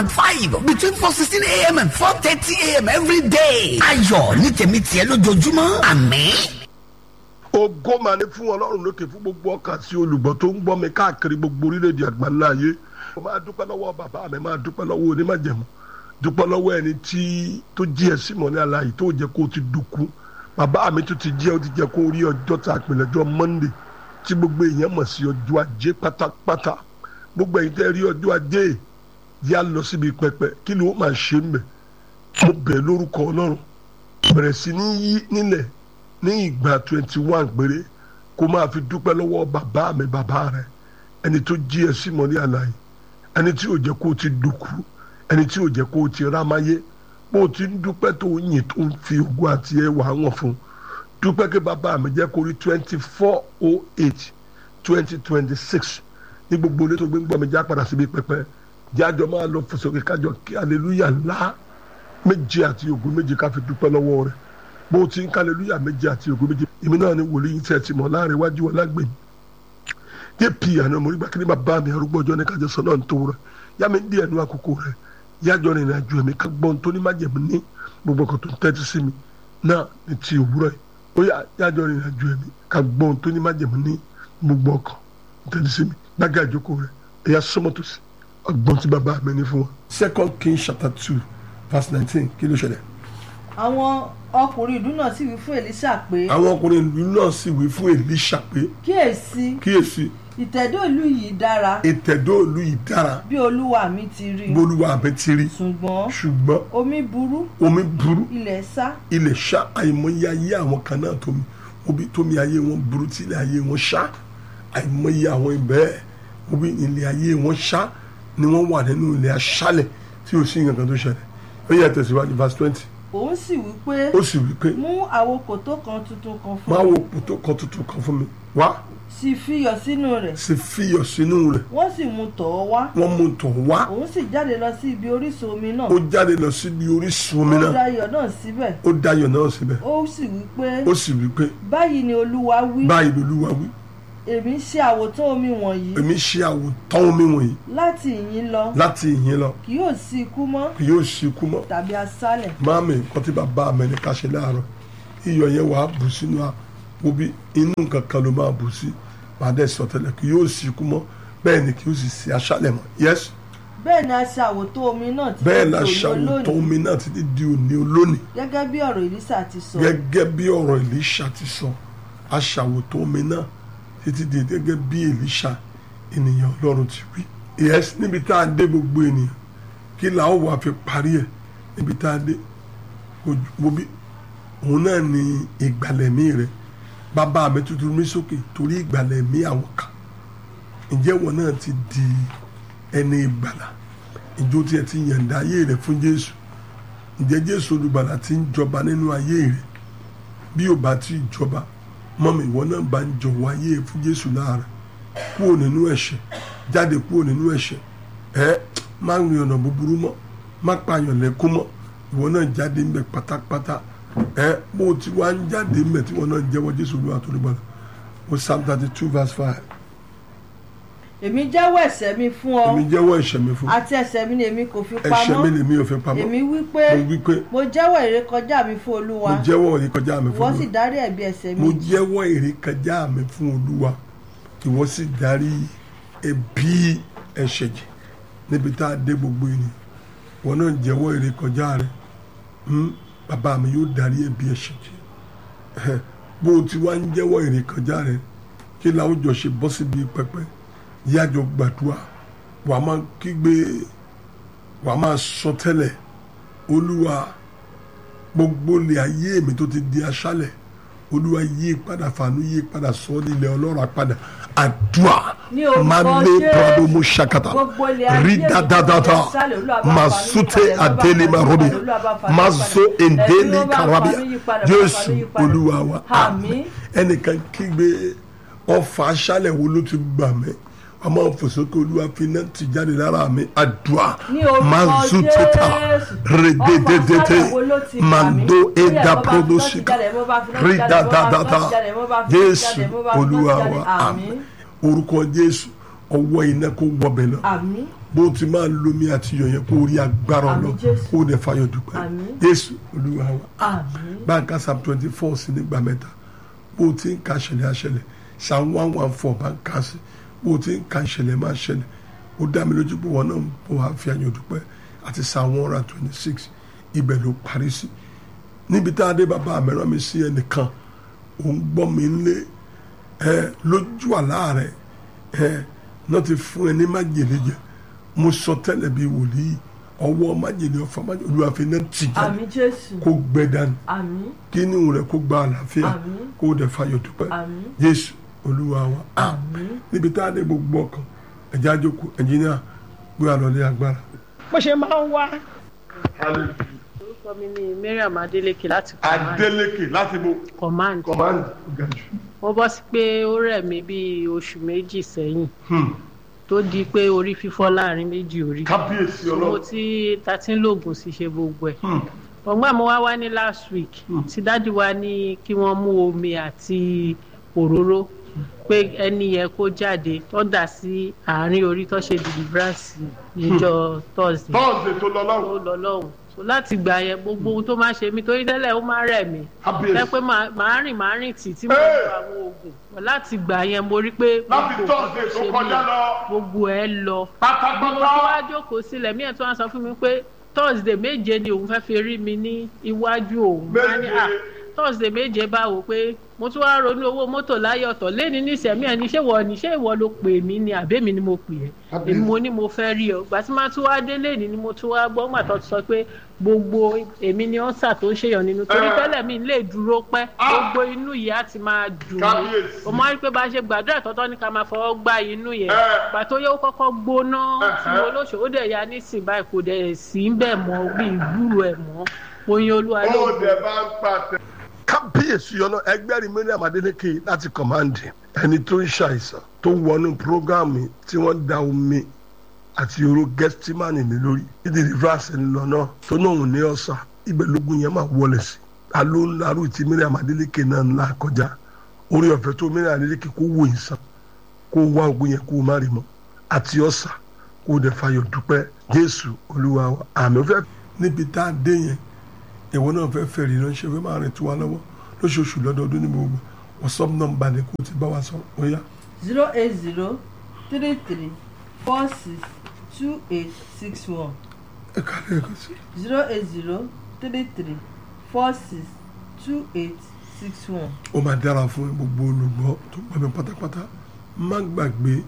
five between four sixteen a.m. and four thirty a.m. every day. ayọ̀ ní tèmi tiẹ̀ lójoojúmọ́ àmín. ògo máa ní fún ọlọ́run lókè fún gbogbo ọkàn àti olùgbọ́ tó ń gbọ́ mi káàkiri gbogbo orílẹ̀-èdè àgbáńlá ayé mo máa dúpẹ́ lọ́wọ́ bàbá mi máa dúpẹ́ lọ́wọ́ onímọ̀jẹ̀mú dúpẹ́ lọ́wọ́ ẹni tí tó jí ẹ sí mọ́lẹ́ aláyè tó jẹ́ kó o ti dùnkú bàbá mi tó ti jẹ́ ó ti jẹ́ kó o rí ọjọ́ tá a pè lọ́jọ́ Monday tí gbogbo èèyàn mọ̀ sí ọjọ́ ajé pátápátá gbogbo ẹ̀yin tẹ́ rí ọjọ́ ajé yá lọ síbi pẹpẹ kí ni ó máa ṣe ń bẹ̀ mo bẹ̀ lórúkọ ọlọ́run bẹ̀rẹ̀ sí ní yí nílẹ̀ ní ìgbà twenty one péré kó máa fi dúpẹ́ lọ́wọ́ bàbá mi bàbá rẹ̀ ẹni tó jí ẹ sí mọ́lẹ́ àlàyé ẹni tí ò jẹ́ kó o ti dùkú ẹni tí ò jẹ́ kó o ti rámáyé bó o ti ń dúpẹ́ tó ń yìn tó ń fi ògùn àti ẹwà wọn fún dúpẹ́ kí bàbá mi jẹ́ kó rí twenty four oh eight twenty twenty six ní gbogbo ilé tó gbé ń gbọ́ mi já padà síbi pẹpẹ jájọ máa lọ fòsókè kájọ kí aleluya ńlá méje àti ògùn méje ká fi dúpẹ́ lọ́wọ́ rẹ̀ bó o ti ń ká aleluya méje àti ògùn méje èmi náà ni wòlíì tẹ̀ ti mọ̀ láàrin iwájú ọlágbèmí dp àná mo rí gbà kí ni bàbá mi arúgbó ọjọ́ ní kájọ sọ náà ń tó rẹ̀ yá mi ń di ẹnu àkókò rẹ̀ yájọ rìnrìn àjò ẹ̀mí ká gbọ́n tó ní májẹ̀mú ní gbogbo ọkọ̀ tó ń tẹ́tí sí mi náà ní ti òwúrọ̀ yìí ó yá yájọ rìnrìn àjò ẹ̀mí ká gbọ́n tó ní májẹ̀mú ní gbogbo ọkọ̀ tó tẹ́tí sí mi gbága àjókòó rẹ̀ ẹ̀yà sọ́mọ́tò sí ọgbọ́n tí bàbá mi ní fún wọn. second king chapter two verse nineteen kí ló ṣẹlẹ̀. àwọn ọkùnrin ìlú náà sì wí fún Èlíṣà pé àwọn ọkùnrin ìlú náà sì wí fún Èlíṣà pé kíyèsí kíyèsí ìtẹ̀dó ìlú yìí dára ìtẹ̀dó ìlú yìí dára bí olúwa mi ti rí bolúwa mi ti rí ṣùgbọ́n ṣùgbọ́n omi burú omi burú ilẹ̀ sá ilẹ̀ ṣá àìmọye ayé àwọn kan náà tómi omi tómi ayé wọn burú tí ilẹ̀ ayé wọn ṣá àìmọye àwọn ibẹ̀ omi ilẹ̀ ayé wọn ṣá ni wọ́n wà nínú ilẹ̀ aṣálẹ̀ tí ò sí nǹkan kan tó ṣẹlẹ̀ ó yẹ tẹ̀síwájú verse twenty òun sì wí pé ó sì wí pé mú àwo kòtó kan tuntun kan fún máa mi wo pòtó kan tuntun kan fún mi wá sì fiyọ̀ sínú rẹ̀ sì fiyọ̀ sínú rẹ̀ wọ́n sì mú tọ̀ ọ́ wá wọ́n mú tọ̀ wá òun sì jáde lọ sí ibi orísun omi náà ó jáde lọ síbi orísun omi ó náà da iyọ̀ náà síbẹ̀ ó dayọ̀ náà síbẹ̀ ó sì wí pé ó sì wí pé báyìí ni olúwa wí báyìí lolúwa wí èmi ṣe àwòtán omi wọ̀nyí èmi ṣe àwòtán omi wọ̀nyí láti ìyín lọ láti ìyìn lọ kì yóò sí ikú mọ́ kì yóò sí ikú mọ́ tàbí aṣálẹ̀ máàmì nǹkan tí bàbá mi ní ká ṣe láàárọ̀ iyọ̀ yẹn wàá bù sínú àwo bí inú nǹkan kan ló máa bù sí màá dẹ̀ sọ tẹ́lẹ̀ kì yóò sí ikú mọ́ bẹ́ẹ̀ ni kì yóò sì sí aṣálẹ̀ mọ́ yes bẹ́ẹ̀ ni a ṣe àwòtán omi náà títí bẹ́ẹ̀ di la òní ṣàwòtán olónìí omi náà títí di òní olónìí gẹ́gẹ́ bí ọ̀rọ̀ Èlíṣà ti sọ gẹ́gẹ́ bí ọ̀rọ̀ Èlíṣà ti sọ aṣàwòtán omi náà títí di gẹ́gẹ́ bí Èlíṣà ènìyàn Ọlọ́run ti wí. yes níbi tá a dé gbogbo ènìyàn kí la ó wà fi parí ẹ̀ níbi tá a dé wo bí òun náà ni ìgbàlẹ̀mí rẹ̀ bàbá mi tuntun mi sókè torí ìgbàlẹ̀mí àwọn kan ǹjẹ́ wọn náà ti di ẹni ìgbàlà ìjọ tí ẹ ti yàǹda ayé rẹ̀ fún Jésù ǹjẹ́ Jésù olùgbàlà ti ń jọba nínú ayé rẹ̀ bí ò bá ti jọba mọ́mi ìwọ náà bá ń jọ̀wọ́ ayé fún Jésù láàárọ̀ kúrò nínú ẹ̀ṣẹ̀ jáde kúrò nínú ẹ̀ṣẹ̀ ẹ má rìn ọ̀nà búburú mọ́ má pààyàn lẹ́kún mọ́ ìwọ náà jáde ńbẹ pátápátá ẹ bó o ti wá ń jáde ńbẹ tí ìwọ náà ń jẹ́wọ́ Jésù Olúwa tó lùgbàlà o Psalm thirty two verse five èmi jẹ́wọ́ ẹ̀ṣẹ̀ mi fún ọ èmi jẹ́wọ́ ẹ̀ṣẹ̀ mi fún àti ẹ̀ṣẹ̀ mi ni èmi kò fi ẹ̀ṣẹ̀ mi pamọ́ lèmi ò fi pamọ́ èmi wí pé mo wí pé mo jẹ́wọ́ ìrékọjá mi fún olúwa mo jẹ́wọ́ ìrékọjá mi fún ìwọ sì Olúwa dárí ẹ̀bi ẹ̀ṣẹ̀ mo mi jẹ́wọ́ ìrékọjá mi fún Olúwa ìwọ sì darí ẹ̀bi ẹ̀ṣẹ̀ jì níbi tá a dé gbogbo ènìyàn wọn náà jẹ́wọ́ ìrékọjá rẹ hmm, bàbá mi yóò darí ẹ̀bi ẹ̀ṣẹ̀ jì Ẹhẹ́, bó o ti wá ń jẹ́wọ́ ìrékọjá rẹ kí láwùjọ ṣe bọ́ síbi pẹpẹ yájọ gbàdúrà wàá máa kígbe wàá máa sọ tẹ́lẹ̀ olúwa gbogbo ilé ayé mi tó ti di aṣálẹ̀ olúwa yí padà fàánú yí padà sọ ọ́ nílẹ̀ ọlọ́run padà àdúrà Ní orúkọ máa lé Jésù. brado mo ṣàkàtà Gbogbo ilé ayé rí mi tó ti dáadáa di aṣálẹ̀, Olúwa bá máa fàánú yí súté padà, Olúwa bá àdélé fàánú máa yí rọ́bì padà, Olúwa bá fàánú máa yí zo padà. èdèlé Ẹ̀mí ló bá karabia fàánú yí padà, bá jésù fàánú yí padà. olúwa wa Àmín. ẹnìkan kígbe ọfà aṣálẹ̀ wo ló ti gbà mí ọmọ òfòsókè olúwa fi iná ti jáde lára mi àdúrà Ní orúkọ máa zú títà Jésù. rédédédédé Ọfà aṣálẹ̀ wo ló ti gbà mí? màndó Ó yá, ẹ̀dá mo bá fi prodo iná ti síkà jáde, mo bá fi iná ti rí jáde, mo bá fi iná ti dáadáa jáde, mo bá fi iná ti jésù jáde, mo bá fi iná ti olúwa jáde. wa Àmín. àmín orúkọ jésù ọwọ́ iná kó wọbẹ̀ lọ àmín bó ti máa lomi àti iyọ̀ yẹn kó rí agbára Àmín ọlọ Jésù. kó o dẹ̀ fayọ̀ dúpẹ́ Àmín. Jésù olúwa wa àmín báńkà psalm twenty four sí nígbà mẹ́ta bó o ti ń ka ṣẹlẹ̀ àṣẹlẹ̀ psalm one one four bá ń ka sí bó o ti ń ka ṣẹlẹ̀ máa ṣẹlẹ̀ ó dá mi lójú pé wọn náà ń bọ̀ wá fi ayọ̀ dúpẹ́ àti psalm one hundred twenty six ibẹ̀ ló parí sí níbi tá a dé bàbá àmẹ́rán mi sí ẹnìkan òun gbọ́ mi lé ẹ lójú àlá rẹ ẹ náà ti fún ẹ ní májèlé jẹ mo sọ tẹ́lẹ̀ bíi wòlíì ọwọ́ májèlé ọ̀fà májèlé olúwàfin náà ti jáde àmín jésù kó gbẹ dànù àmín kí ni òun rẹ kó gba àlàáfíà Àmín. kó o dẹ̀ fayọ̀ dúpẹ́ àmín jésù olúwa wa àmín níbi tá a dé gbogbo ọkàn ẹ̀jẹ̀ àjòkù ẹ̀jìnìà gbé àlọ́lé agbára. bó ṣe máa ń wá. orúkọ mi ni mariam adeleke láti command Adélékè láti bo command command gàjù. mo bọ́ sí pé ó rẹ̀ mí bíi oṣù méjì sẹ́yìn tó di pé orí fífọ́ láàrin méjì orí kábíyèsí mo ti ta ti ń lògùn sí ṣe gbogbo ẹ̀ ọgbọ́n mo wá wá ní last week tí dájú wa ní kí wọ́n mú omi àti òróró pé ẹni yẹn kó jáde tó dà sí àárín orí tó ṣe deliverance níjọ́ thursday tọ́ọ̀sì tó lọ ó lọ́rùn lọ lọ́hùn so láti gbà yẹn gbogbo ohun tó máa ṣe mí torí tẹ́lẹ̀ ó máa rẹ̀ mí ẹ kábíyèsí pé màá màá rìn màá rìn tì tí mo Hey! lo àwọn oògùn láti gbà yẹn mo rí pé láti gbogbo tọ́ọ̀sì nǹkan tó ṣe kọjá mí, lọ gbogbo ẹ lọ mo pátápátá. tó wá jókòó sílẹ̀ mí ẹ̀ tó wá sọ fún mi pé thursday méje ni òun fẹ́ fi rí mi ní iwájú òun Má ní, Méje. "Ah, thursday méje báwo pé mo tún wá ronú owó mọ́tò láyé ọ̀tọ̀ lẹ́ni nísẹ̀mí ẹ̀ ní ṣé wọ ní ṣé ìwọ ló pè mí ni àbẹ́mi ni mo pè ẹ́ Kábíyèsí. èmi mo ní mo fẹ́ rí ọ gbà tí máa tún wá dé lẹ́ni ni mo tún wá gbọ́ gbà tó ti sọ pé gbogbo èmi ni ọ́nsà tó ń ṣèyàn nínú torí Eh. tẹ́lẹ̀ mi lè dúró pẹ́ Ah. gbogbo inú yìí á ti máa dùn mí Kábíyèsí. o máa rí pé bá a ṣe gbàdúrà tọ́tọ́ ní ká máa fọwọ́ gbá inú yẹn Eh. gbà tó yẹ ó kọ́kọ́ gbóná Eh, tí eh. mo lóṣù ó dẹ̀ ya nísìnyí báyìí kò dẹ̀ sí ń bẹ̀ mọ́ bí ìgbúrò ẹ̀ mọ́ oyin olúwa ló ó gbó. dẹ̀ bá ń pàtẹ. kábíyèsí ọ̀nà ẹgbẹ́rin miriam adélékè láti kọ̀máǹdì ẹni tó ń ṣàìsàn tó wọnú prógáàmù tí wọ́n da omi àti oró gẹ́stímánì ní lórí ìdí rìvásì ńlọ náà tó náà ò ní ọ̀sà ibẹ̀ lógún yẹn máa wọlé sí alo ńláru tí miriam adélékè náà ńlá kọjá orí ọ̀fẹ́ tó miriam adélékè kó wò ìsàn kó wá ogun yẹn kó má rí mọ́ àti ọ̀sà kó dẹ̀ fayọ̀ dúpẹ́ jésù olúwa wa àmì ó fẹ́. níbi tá a dé yẹn ìwọ náà fẹ́ fẹ́ rí ránṣẹ́ fẹ́ máa rìn tó wa lọ́wọ́ lóṣooṣù lọ́dọọdún ní gbogbo wọ́sọ́ọ̀mù nọ́mbà ni kò ti bá wa sọ ó yá. zero eight zero three three four six two eight six one ẹ kálẹ̀ ẹ̀kọ́ sí. zero eight zero three three four six two eight six one. ó máa dára fún gbogbo olùgbọ́ tó gbọ́ mi pátápátá má gbàgbé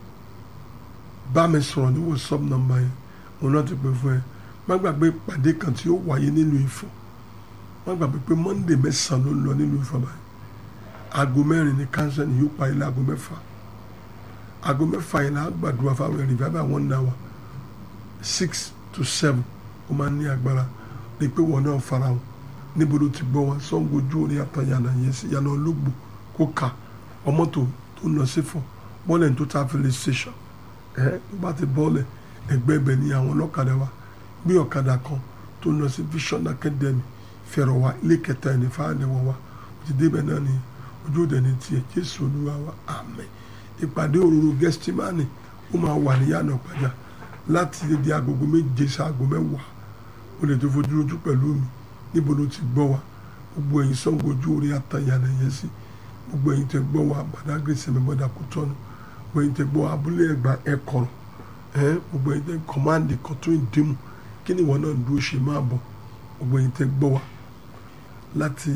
bá mi sọ̀rọ̀ ní wọ́sọ́ọ̀mù nọ́mbà yẹn òun náà ti pè fún ẹ má gbàgbé ìpàdé kan tí ó wáyé nílùú Ifọ̀ má gbàgbé pé Monday mẹ́sàn-án ló ń lọ nílùú Ifọ̀ báyìí aago mẹ́rin ní kánsẹ́ ni yóò parí láago mẹ́fà aago mẹ́fà yẹn náà gbàdúrà fáwọn ẹ̀rìn bàbá àwọn ń dá wa six to seven ó máa ń ní agbára ní pé wọn náà fara wọn níbo ló ti gbọ́ wọn Ṣàngó ojú orí àtàyànà yẹn sí yànnà olóògbò kó kà ọmọ tó tó ń lọ sí fọ bọ́ọ̀lù tó ta filẹ̀ station ẹ tó bá ti bọ́ọ̀lù ẹgbẹ́ ibẹ̀ ni àwọn ọlọ́kadà wa gbé ọ̀kadà kan tó ń lọ sí Vision Academy fẹ̀rọ̀ wa ilé kẹta ẹ̀ ní fáwọn ẹ̀wọ̀ wa ó ti débẹ̀ náà ni ojú òde ní tiẹ̀ Jésù Olúwa wa àmín ìpàdé òróró gẹ́stímánì ó máa wà ní yànnà pàjá láti di agogo méje sí aago mẹ́wàá o lè tó fojú lójú pẹ̀lú mi níbo ló ti gbọ́ wa gbogbo ẹ̀yin Ṣàngó ojú orí àtàyànà yẹn sí gbogbo ẹ̀yin tẹ gbọ́ wa Badagry sẹ̀mẹ̀ bọ́dà kò tọ́nu gbogbo ẹ̀yin tẹ gbọ́ wa abúlé ẹ̀gbá ẹ̀kọ́rọ̀ ẹ̀ gbogbo ẹ̀yin tẹ kọ́máǹdì kan tó ń dìmú kí ni ìwọ náà dúró ṣe máa bọ̀ gbogbo ẹ̀yin tẹ gbọ́ wa láti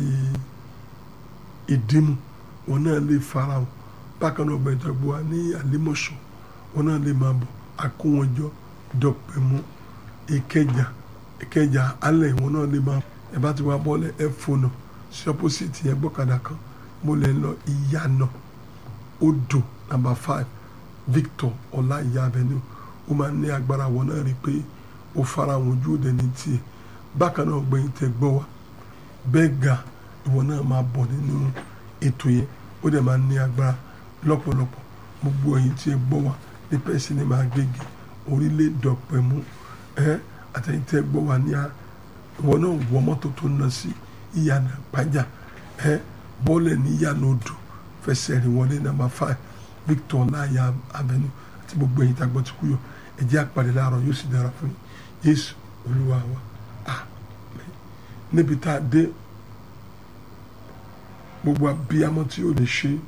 ìdìmú wọn náà lè fara wọn bákan náà ọgbà ìjọba wa ní àlímọ̀ṣọ́ wọn náà lè máa bọ̀ akówọnjọ dọ̀pẹ̀mú ìkẹjà ìkẹjà alẹ́ wọn náà lè máa ẹ bá ti wá bọ́lẹ̀ ẹ fònà sí ọ́pọ́sìtì yẹn gbọ́kadà kan mo lè lọ ìyànà odò nàmbà five Victor ọlá ìyá avenue ó máa ń ní agbára wọn náà rí i pé ó fara wọn ojú òde ní tiẹ̀ bákan náà ọgbẹ́yìn tẹ gbọ́ wa bẹ́ẹ̀ ga ìwọ náà máa bọ̀ nínú ètò yẹn ó dẹ̀ máa ní agbára lọ́pọ̀lọpọ̀ gbogbo ẹ̀yin tí ẹ gbọ́ wa ní pẹ́ẹ́sì ní máa gègé orílẹ̀ dọ̀pẹ̀mú ẹ́ àtẹ̀yìn tí ẹ gbọ́ wa ní a ìwọ náà wọ mọ́tò tó ń lọ sí ìyànà pàjá ẹ́ bọ́ọ̀lẹ̀ ní ìyànà odò fẹsẹ̀ rìn wọlé nàmbà five Victor láàyè avenue àti gbogbo ẹ̀yin tàgbọ́ ti kú yọ ẹ jẹ́ àpàdé láàárọ̀ yóò sì dára fún yín Jésù Olúwa wa àmín níbi tá a dé gbogbo abiyamọ tí ò lè ṣe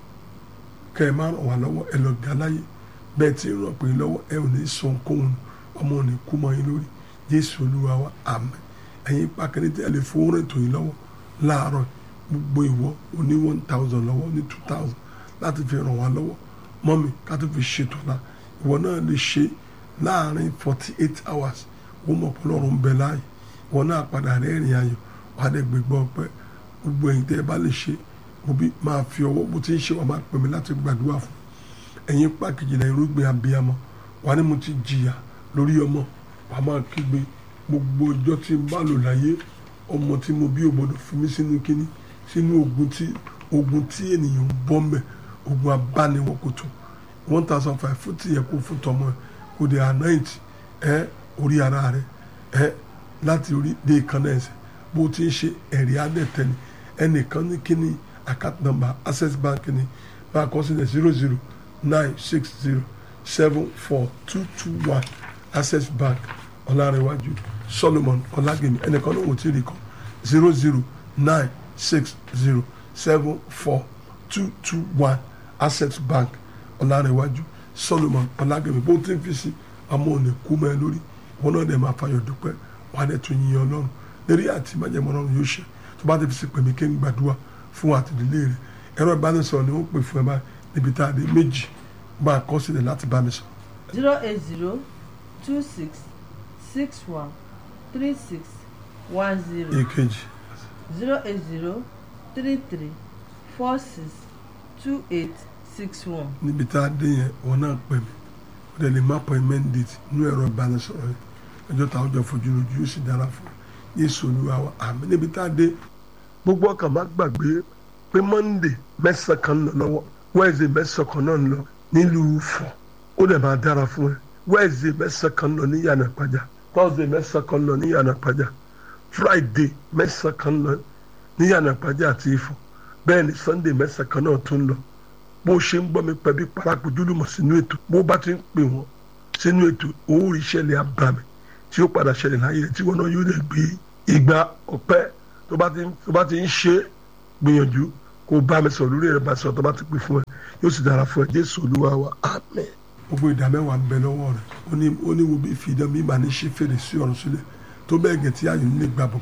kẹ ẹ má ràn wá lọ́wọ́ ẹ lọ gbà láyé bẹ́ẹ̀ tí ń ràn pé lọ́wọ́ ẹ ò ní sọ ohunkóhun ọmọ ò ní kú mọ́ yín lórí Jésù Olúwa wa àmín ẹ̀yin pàkínní tí ẹ lè fowó rìn tó yín lọ́wọ́ láàárọ̀ gbogbo ìwọ o ní one thousand lọ́wọ́ ní two thousand láti fi ràn wá lọ́wọ́ mọ́mi ká tó fi ṣètò la ìwọ náà lè ṣe láàrin forty eight hours wọ́n mọ̀ pé Ọlọ́run ń bẹ láàyè ìwọ náà padà rẹ́rìn ayọ̀ wà á dẹ̀ gbégbá ọpẹ́ gbogbo ẹ̀yin tẹ́ ẹ bá lè ṣe òbí máa fi ọwọ́ bó ti ń ṣe wà máa pè mí láti gbàdúrà fún ẹ̀yin pàkejì náà irúgbìn abiyamọ wà ní mo ti jìyà lórí ọmọ wà á máa kígbe gbogbo ọjọ́ tí n bá lò láyé ọmọ tí mo bí ò gbọdọ̀ fi mí sínú kínní sínú ogun tí ogun tí ènìyàn ń bọ́ mbẹ̀ ogun abániwọ̀ kò tó one thousand five fún tìyẹ kó fún tọmọ ẹ kó de anoint ẹ orí ara rẹ ẹ láti orí dé ìkànnà ẹsẹ̀ bó ti ń ṣe ẹ̀rí adẹ́tẹ̀ni ẹnìkan ní kíní account number access bank ni bá a kọ sílẹ̀ zero zero nine six zero seven four two two one access bank ọ̀làrẹ̀wájú solomon ọ̀làgẹ̀mí ẹnìkan ló ń wò tí ì rí kan zero zero nine six zero seven four two two one access bank ọ̀làrẹ̀wájú solomon ọ̀làgẹ̀mí bó ti ń fi sí àmọ́ òní kú mọ́ ẹ lórí wọn náà dẹ̀ máa fayọ̀ dúpẹ́ wọn á dẹ̀ tún yin ọlọ́run lérí àti májẹ̀mọ́ ọlọ́run yóò ṣe tó bá ti fi sí pèmí kí n gbàdúrà fún àtìlélé rẹ ẹ̀rọ ìbánisọ̀rọ̀ ni wọ́n pè fún ẹ báyìí níbi tá a dé méjì bá a kọ sílẹ̀ láti bá mi sọ. zero eight zero two six six one three six one zero èkejì zero eight zero three three four six two eight six one. níbi tá a dé yẹn wọn náà pè mí ó dẹ̀ lè má appointment date nínú ẹ̀rọ ìbánisọ̀rọ̀ yẹn ẹjọ́ tá a jọ fojú lójú yóò sì dára fún mi Jésù Olúwa wa àmín níbi tá a dé gbogbo ọkàn má gbàgbé pé monday mẹ́sàn kan ń lọ lọ́wọ́ wednesday mẹ́sàn kan náà ń lọ nílùú Ifọ̀ ó dẹ̀ máa dára fún ẹ wednesday mẹ́sàn kan ń lọ ní yànnà pàjá thursday mẹ́sàn kan ń lọ ní yànnà pàjá friday mẹ́sàn kan ń lọ ní yànnà pàjá àti Ifọ̀ bẹ́ẹ̀ ni sunday mẹ́sàn kan náà tún ń lọ bó ṣe ń gbọ́ mi pẹ̀bí parapojúlùmọ̀ sínú ètò bó bá ti ń pè wọ́n sínú ètò owó ìṣẹ̀lẹ̀ abàmì tí ó padà ṣẹlẹ̀ láyé rẹ̀ tí wọ́n náà yóò lè gbé ìgbà ọpẹ́ tó bá ti tó bá ti ń ṣe gbìyànjú kó bá mi sọ̀rọ̀ lórí ẹ̀rọ bá sọ̀rọ̀ tó bá ti pè fún ẹ yóò sì dára fún ẹ jésù olúwa wa àmín. gbogbo ìdá mẹ́wàá ń bẹ lọ́wọ́ rẹ̀ ó ní ó ní wo bí fi idán bí màá ní ṣe fèrè sí ọ̀run sílẹ̀ tó bẹ́ẹ̀ gẹ̀ tí àyè nílé gbàbọ̀